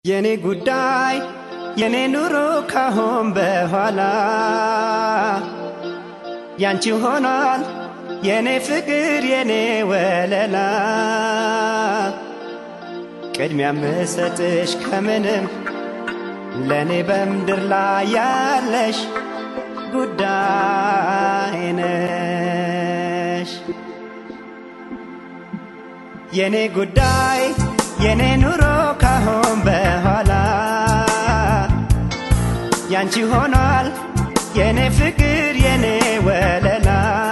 የኔ ጉዳይ የኔ ኑሮ ካሁን በኋላ ያንቺ ሆኗል የኔ ፍቅር የኔ ወለላ ቅድሚያ ምሰጥሽ ከምንም ለእኔ በምድር ላይ ያለሽ ጉዳይ ነሽ የኔ ጉዳይ የኔ ኑሮ ካሁን በኋላ ያንቺ ሆኗል የኔ ፍቅር የኔ ወለላ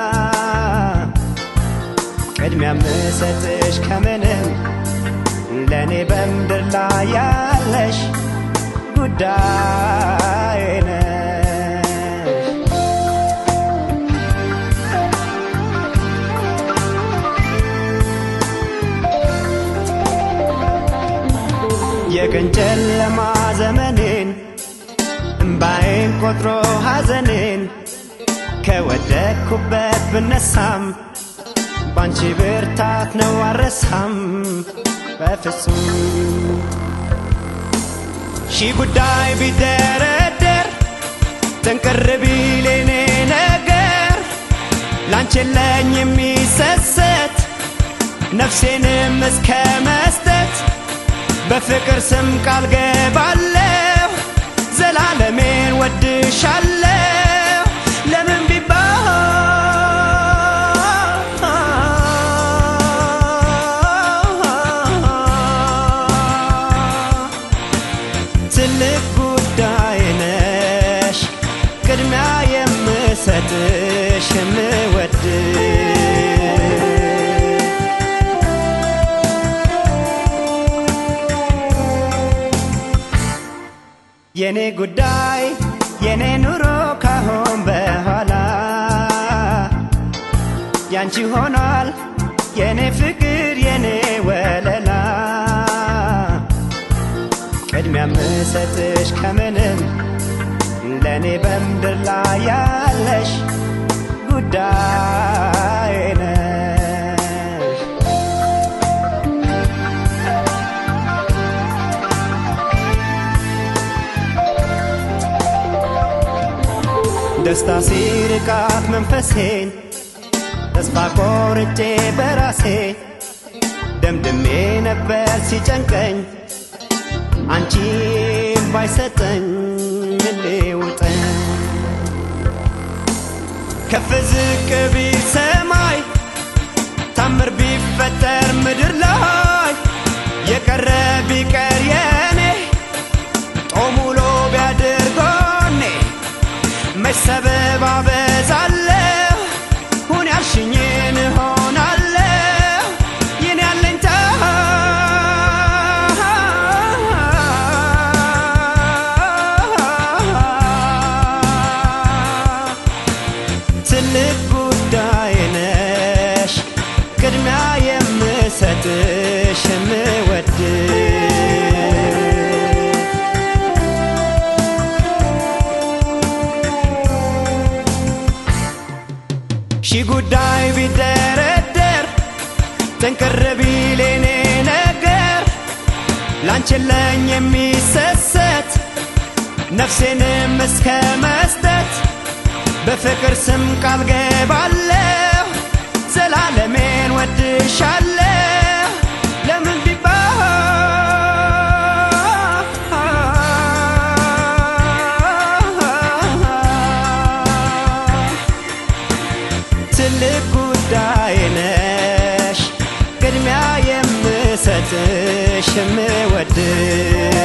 ቅድሚያ ምሰጥሽ ከምንም ለእኔ በምድር ላይ ያለሽ ጉዳይ ነሽ የቀን ጨለማ ዘመኔን እምባዬን ቆጥሮ ሐዘኔን ከወደቅኩበት ብነሳም ባንቺ ብርታት ነው አረሳም በፍጹም ሺህ ጉዳይ ቢደረደር ጥንቅር ቢል የኔ ነገር ላንቺ የለኝ የሚሰሰት ነፍሴንም እስከ መስጠት በፍቅር ስም ቃል ገባለሁ ዘላለሜን ወድሻለሁ ለምን ቢባል ትልቅ ጉዳይ ነሽ ቅድሚያ የምሰጥሽ የምወድ የኔ ጉዳይ የኔ ኑሮ ካሁን በኋላ ያንቺ ሆኗል የኔ ፍቅር የኔ ወለላ ቅድሚያ ምሰጥሽ ከምንም ለእኔ በምድር ላይ ያለሽ ጉዳይ ነሽ ደስታ ሲርቃት መንፈሴን ተስፋ ቆርጬ በራሴ ደምድሜ ነበር ሲጨንቀኝ አንቺም ባይሰጠኝ ምን ሊውጠኝ ከፍ ዝቅ ቢል ሰማይ ታምር ቢፈጠር ምድር ላይ የቀረ ቢቀር የኔ ጦም ውሎ ቢያድር ጎኔ መች ሰበብ አበዛለሁ ሁን ያልሽኝን እሆናለሁ ይህን ያለኝታ ትልቅ ጉዳይ ነሽ ቅድሚያ የምሰጥሽ የምወድ ሺህ ጉዳይ ቢደረደር ጥንቅር ቢል የኔ ነገር ላንቺ የለኝ የሚሰሰት ነፍሴንም እስከ መስጠት በፍቅር ስም ቃል ገባለሁ ዘላለሜን ወድሻለሁ ለምን ቢባል ትልቅ ጉዳይ ነሽ ቅድሚያ የምሰጥሽ የምወድ